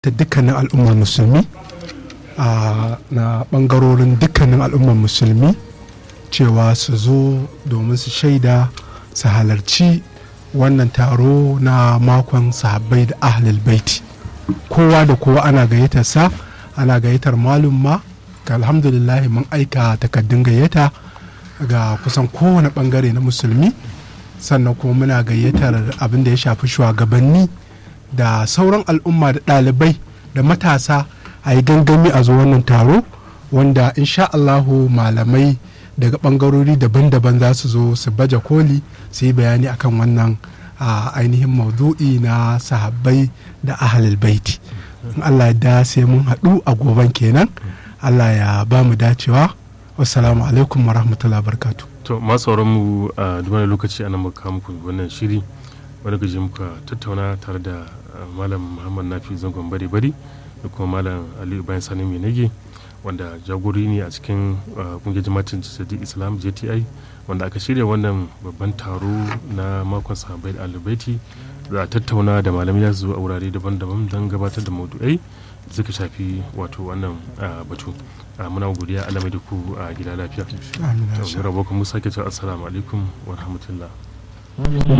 ta dukkanin al'ummar musulmi na bangarorin dukkanin al'ummar musulmi cewa su zo domin su shaida su halarci wannan taro na makon sahabbai da ahlul baiti kowa da kowa ana gayyatar sa ana gayyatar malum ma ga alhamdulillah mun aika takaddun gayyata ga kusan kowane bangare na musulmi sannan kuma muna gayyatar abin da ya shafi shugabanni da sauran al'umma da ɗalibai da matasa a yi gangami a zo wannan taro wanda insha Allahu malamai daga bangarori daban-daban za su zo su baje koli su yi bayani akan wannan ainihin maudu'i na sahabbai da ahalil baiti in Allah ya da sai mun haɗu a goban kenan Allah ya ba mu dacewa wassalamu alaikum wa rahmatullahi barkatu to masu mu a duk lokaci ana muka muku wannan shiri wani gaji muka tattauna tare da malam muhammad nafi zangon bari bari da kuma malam aliyu bayan sani mai nage wanda jagori ne a cikin kungiyar jama'atin jisadi islam jti wanda aka shirya wannan babban taro na makon sahabai da alibaiti za a tattauna da malamai za su zo a wurare daban-daban don gabatar da maudu'ai da suka shafi wato wannan batu muna godiya alamai da ku a gida lafiya. Amin. Musa ke cewa assalamu alaikum wa rahmatullah.